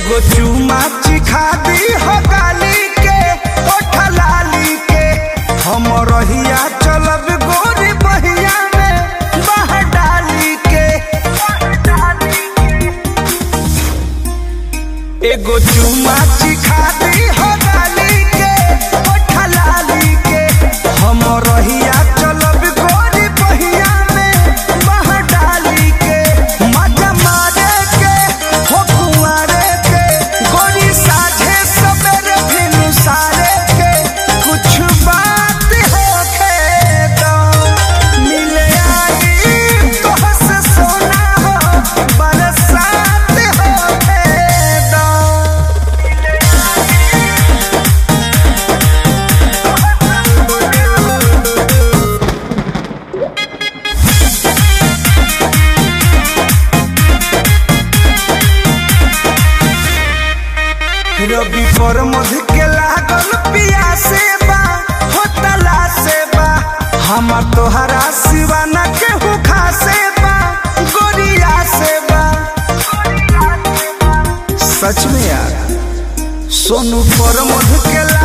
एगो चुमा चिखा दी हो गाली के ओठ लाली के हम रहिया चलब गोरी बहिया में बह डाली के एगो चुमा चिखा दी हो गाली के ओठ लाली के हम रहिया चलब गोरी बहिया में बह डाली के मजा मारे के हो कुंवारे के गोरी साझे सबेरे फिनु सारे के कुछ बात होखे दो मिले आई तोहस सोना हो बरसात होखे दो रवि पर मध के लागल पियासे बा होतला से बा हमर तोहरा सिवाना के हुखा से बा गोरिया से बा सच में यार सोनू पर मध के लागल